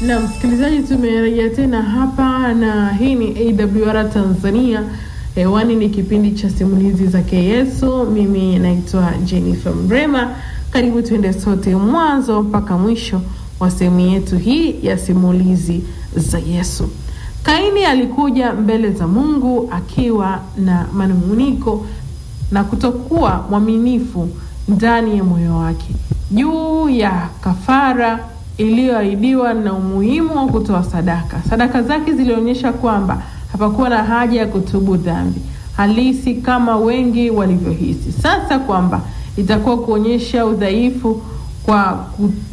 Na msikilizaji, tumerejea tena hapa na hii ni AWR Tanzania. Hewani ni kipindi cha simulizi zake Yesu. Mimi naitwa Jennifer Mrema. Karibu tuende sote mwanzo mpaka mwisho wa sehemu yetu hii ya simulizi za Yesu. Kaini alikuja mbele za Mungu akiwa na manung'uniko na kutokuwa mwaminifu ndani ya moyo wake juu ya kafara iliyoahidiwa na umuhimu wa kutoa sadaka. Sadaka zake zilionyesha kwamba hapakuwa na haja ya kutubu dhambi halisi kama wengi walivyohisi. Sasa kwamba itakuwa kuonyesha udhaifu kwa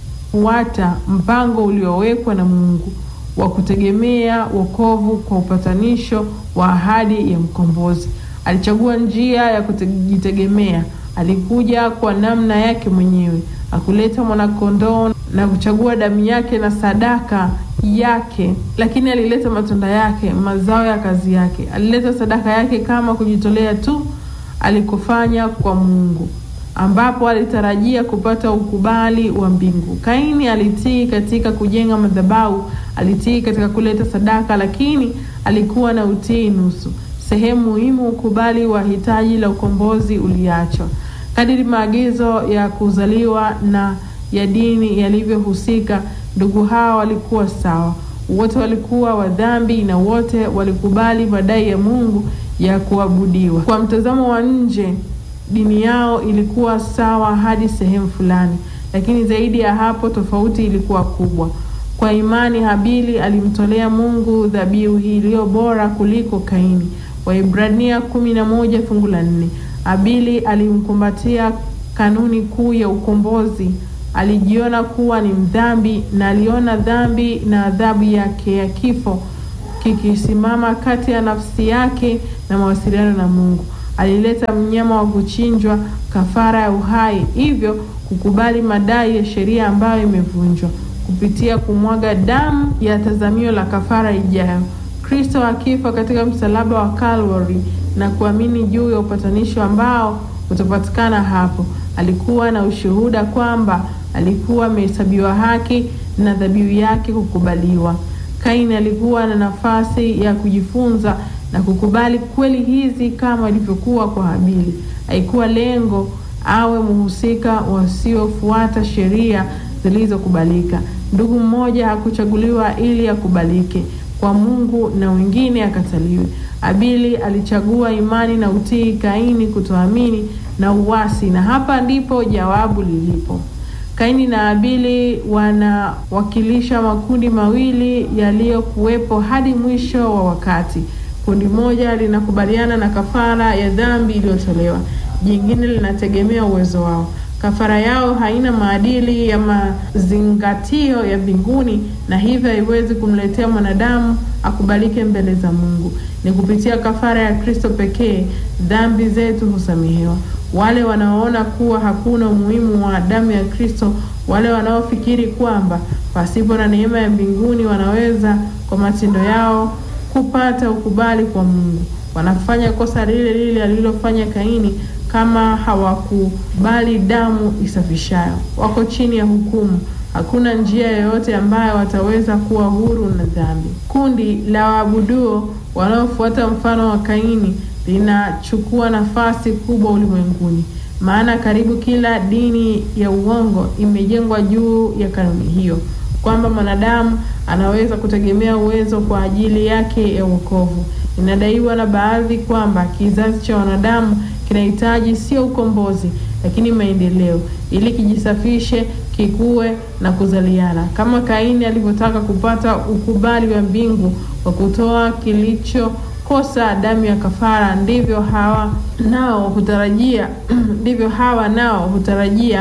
kufuata mpango uliowekwa na Mungu wa kutegemea wokovu kwa upatanisho wa ahadi ya mkombozi. Alichagua njia ya kujitegemea. Alikuja kwa namna yake mwenyewe, akuleta mwanakondoo na kuchagua damu yake na sadaka yake, lakini alileta matunda yake, mazao ya kazi yake. Alileta sadaka yake kama kujitolea tu alikofanya kwa Mungu, ambapo alitarajia kupata ukubali wa mbingu. Kaini alitii katika kujenga madhabahu, alitii katika kuleta sadaka, lakini alikuwa na utii nusu. Sehemu muhimu, ukubali wa hitaji la ukombozi uliachwa. Kadiri maagizo ya kuzaliwa na ya dini yalivyohusika, ndugu hawa walikuwa sawa. Wote walikuwa wa dhambi na wote walikubali madai ya Mungu ya kuabudiwa. Kwa mtazamo wa nje, dini yao ilikuwa sawa hadi sehemu fulani, lakini zaidi ya hapo, tofauti ilikuwa kubwa. Kwa imani, Habili alimtolea Mungu dhabihu hii iliyo bora kuliko Kaini. Waibrania kumi na moja fungu la nne. Habili alimkumbatia kanuni kuu ya ukombozi. Alijiona kuwa ni mdhambi na aliona dhambi na adhabu yake ya kifo kikisimama kati ya nafsi yake na mawasiliano na Mungu. Alileta mnyama wa kuchinjwa, kafara ya uhai, hivyo kukubali madai ya sheria ambayo imevunjwa kupitia kumwaga damu ya tazamio la kafara ijayo. Kristo akifa katika msalaba wa Calvary na kuamini juu ya upatanisho ambao utapatikana hapo. Alikuwa na ushuhuda kwamba alikuwa amehesabiwa haki na dhabihu yake kukubaliwa. Kaini alikuwa na nafasi ya kujifunza na kukubali kweli hizi kama ilivyokuwa kwa Habili. Haikuwa lengo awe mhusika wasiofuata sheria zilizokubalika. Ndugu mmoja hakuchaguliwa ili akubalike kwa Mungu na wengine akataliwe. Habili alichagua imani na utii, Kaini kutoamini na uasi, na hapa ndipo jawabu lilipo. Kaini na Habili wanawakilisha makundi mawili yaliyokuwepo hadi mwisho wa wakati. Kundi moja linakubaliana na kafara ya dhambi iliyotolewa, jingine linategemea uwezo wao. Kafara yao haina maadili ya mazingatio ya mbinguni na hivyo haiwezi kumletea mwanadamu akubalike mbele za Mungu. Ni kupitia kafara ya Kristo pekee dhambi zetu husamehewa. Wale wanaoona kuwa hakuna umuhimu wa damu ya Kristo, wale wanaofikiri kwamba pasipo na neema ya mbinguni wanaweza kwa matendo yao kupata ukubali kwa Mungu, wanafanya kosa lile lile alilofanya Kaini kama hawakubali damu isafishayo, wako chini ya hukumu. Hakuna njia yoyote ambayo wataweza kuwa huru na dhambi. Kundi la waabuduo wanaofuata mfano wa Kaini linachukua nafasi kubwa ulimwenguni, maana karibu kila dini ya uongo imejengwa juu ya kanuni hiyo, kwamba mwanadamu anaweza kutegemea uwezo kwa ajili yake ya wokovu. Inadaiwa na baadhi kwamba kizazi cha wanadamu kinahitaji sio ukombozi, lakini maendeleo, ili kijisafishe, kikue na kuzaliana, kama Kaini alivyotaka kupata ukubali wa mbingu kwa kutoa kilichokosa damu ya kafara. Ndivyo hawa nao hutarajia ndivyo hawa nao hutarajia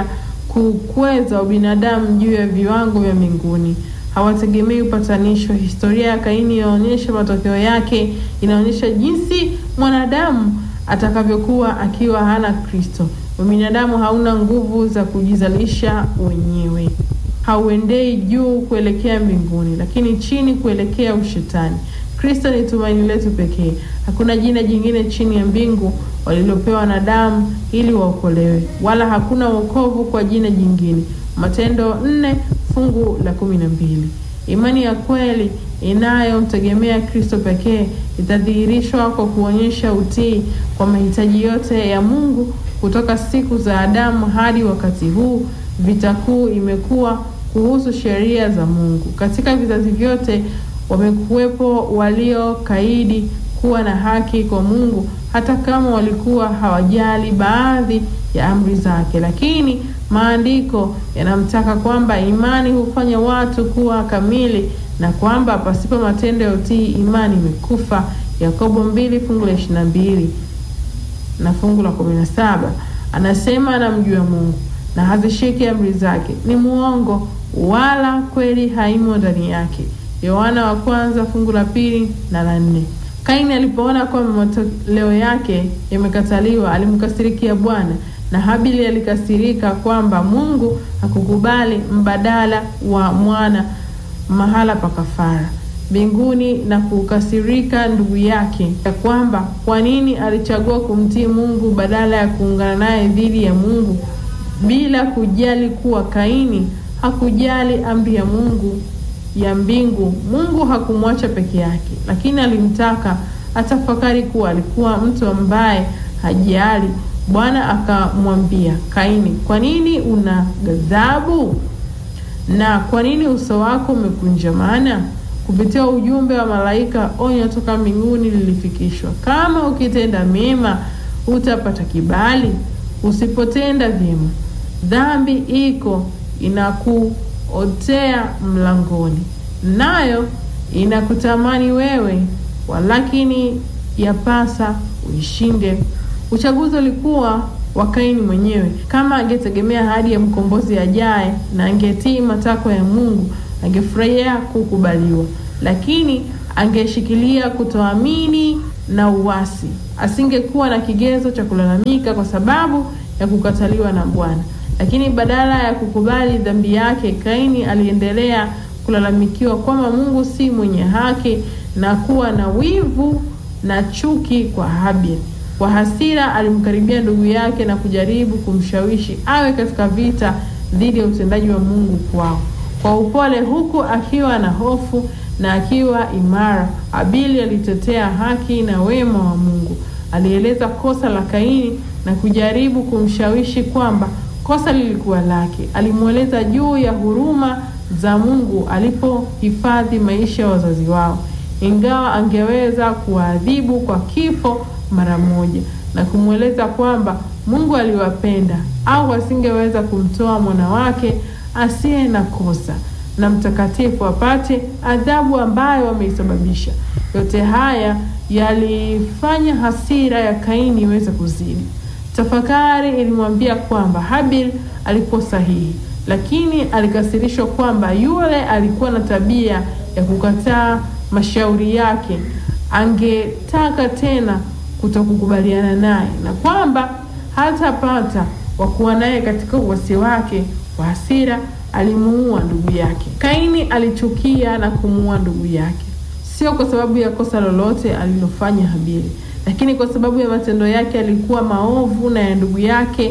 kukweza ubinadamu juu ya viwango vya mbinguni. Hawategemei upatanisho. Historia ya Kaini inaonyesha matokeo yake, inaonyesha jinsi mwanadamu atakavyokuwa akiwa hana Kristo. Ubinadamu hauna nguvu za kujizalisha wenyewe, hauendei juu kuelekea mbinguni, lakini chini kuelekea ushetani. Kristo ni tumaini letu pekee. Hakuna jina jingine chini ya mbingu walilopewa wanadamu ili waokolewe, wala hakuna wokovu kwa jina jingine. Matendo nne fungu la kumi na mbili. Imani ya kweli inayomtegemea Kristo pekee itadhihirishwa kwa kuonyesha utii kwa mahitaji yote ya Mungu kutoka siku za Adamu hadi wakati huu. Vita kuu imekuwa kuhusu sheria za Mungu. Katika vizazi vyote wamekuwepo waliokaidi kuwa na haki kwa Mungu hata kama walikuwa hawajali baadhi ya amri zake, lakini maandiko yanamtaka kwamba imani hufanya watu kuwa kamili na kwamba pasipo matendo ya utii imani imekufa. Yakobo mbili fungu la ishirini na mbili na fungu la kumi na saba anasema anamjua Mungu na hazishiki amri zake, ni muongo wala kweli haimo ndani yake. Yohana wa kwanza fungu la pili na la nne. Kaini alipoona kwamba matoleo yake yamekataliwa, alimkasirikia Bwana, na Habili alikasirika kwamba Mungu hakukubali mbadala wa mwana mahala pa kafara mbinguni, na kukasirika ndugu yake ya kwamba kwa nini alichagua kumtii Mungu badala ya kuungana naye dhidi ya Mungu, bila kujali kuwa Kaini hakujali amri ya Mungu ya mbingu. Mungu hakumwacha peke yake, lakini alimtaka atafakari kuwa alikuwa mtu ambaye hajali. Bwana akamwambia Kaini, kwa nini una ghadhabu na kwa nini uso wako umekunjamana? Kupitia ujumbe wa malaika, onyo toka mbinguni lilifikishwa: kama ukitenda mema utapata kibali, usipotenda vyema dhambi iko inakuotea mlangoni, nayo inakutamani wewe, walakini yapasa uishinde. Uchaguzi ulikuwa wa Kaini mwenyewe. Kama angetegemea ahadi ya mkombozi ajaye na angetii matakwa ya Mungu, angefurahia kukubaliwa, lakini angeshikilia kutoamini na uasi. Asingekuwa na kigezo cha kulalamika kwa sababu ya kukataliwa na Bwana. Lakini badala ya kukubali dhambi yake, Kaini aliendelea kulalamikiwa kwamba Mungu si mwenye haki na kuwa na wivu na chuki kwa Habili. Kwa hasira alimkaribia ndugu yake na kujaribu kumshawishi awe katika vita dhidi ya utendaji wa Mungu kwao. Kwa upole, huku akiwa na hofu na akiwa imara, Habili alitetea haki na wema wa Mungu. Alieleza kosa la Kaini na kujaribu kumshawishi kwamba kosa lilikuwa lake. Alimweleza juu ya huruma za Mungu alipohifadhi maisha ya wazazi wao, ingawa angeweza kuwaadhibu kwa kifo mara moja, na kumweleza kwamba Mungu aliwapenda au asingeweza kumtoa mwana wake asiye na kosa na mtakatifu apate adhabu ambayo wameisababisha. Yote haya yalifanya hasira ya Kaini iweze kuzidi. Tafakari ilimwambia kwamba Habil alikuwa sahihi, lakini alikasirishwa kwamba yule alikuwa na tabia ya kukataa mashauri yake. Angetaka tena kutokukubaliana naye na kwamba hatapata wa kuwa naye katika uasi wake. Kwa hasira alimuua ndugu yake. Kaini alichukia na kumuua ndugu yake, sio kwa sababu ya kosa lolote alilofanya Habili, lakini kwa sababu ya matendo yake alikuwa maovu na ya ndugu yake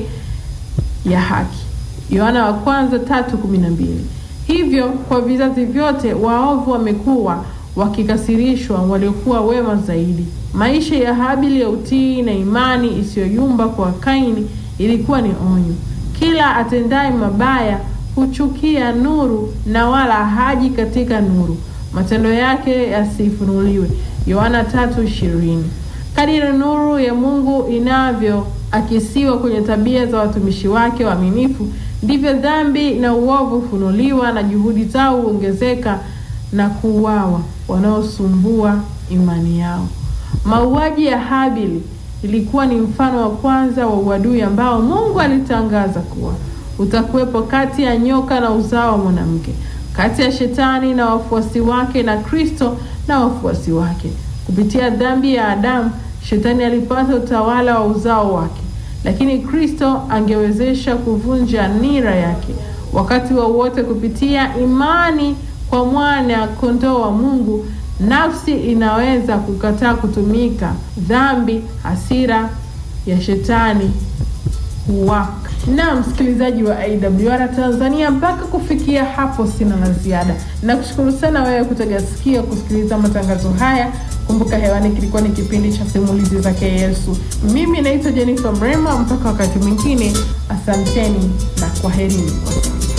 ya haki. Yohana wa kwanza tatu kumi na mbili. Hivyo kwa vizazi vyote waovu wamekuwa wakikasirishwa waliokuwa wema zaidi. Maisha ya Habili ya utii na imani isiyoyumba kwa Kaini ilikuwa ni onyo. Kila atendaye mabaya huchukia nuru na wala haji katika nuru, matendo yake yasifunuliwe. Yohana tatu ishirini. Kadiri nuru ya Mungu inavyoakisiwa kwenye tabia za watumishi wake waaminifu, ndivyo dhambi na uovu hufunuliwa na juhudi zao huongezeka na kuuawa wanaosumbua imani yao. Mauaji ya Habili ilikuwa ni mfano wa kwanza wa uadui ambao Mungu alitangaza kuwa utakuwepo kati ya nyoka na uzao wa mwanamke, kati ya shetani na wafuasi wake na Kristo na wafuasi wake. Kupitia dhambi ya Adamu, shetani alipata utawala wa uzao wake, lakini Kristo angewezesha kuvunja nira yake wakati wowote wa kupitia imani kwa mwana kondoo wa Mungu. Nafsi inaweza kukataa kutumika dhambi, hasira ya shetani wako. Na msikilizaji wa AWR Tanzania, mpaka kufikia hapo sina la ziada. Nakushukuru sana wewe kutega sikio kusikiliza matangazo haya. Kumbuka hewani kilikuwa ni kipindi cha simulizi zake Yesu. Mimi naitwa Jennifer Mrema, mpaka wakati mwingine, asanteni na kwaherini.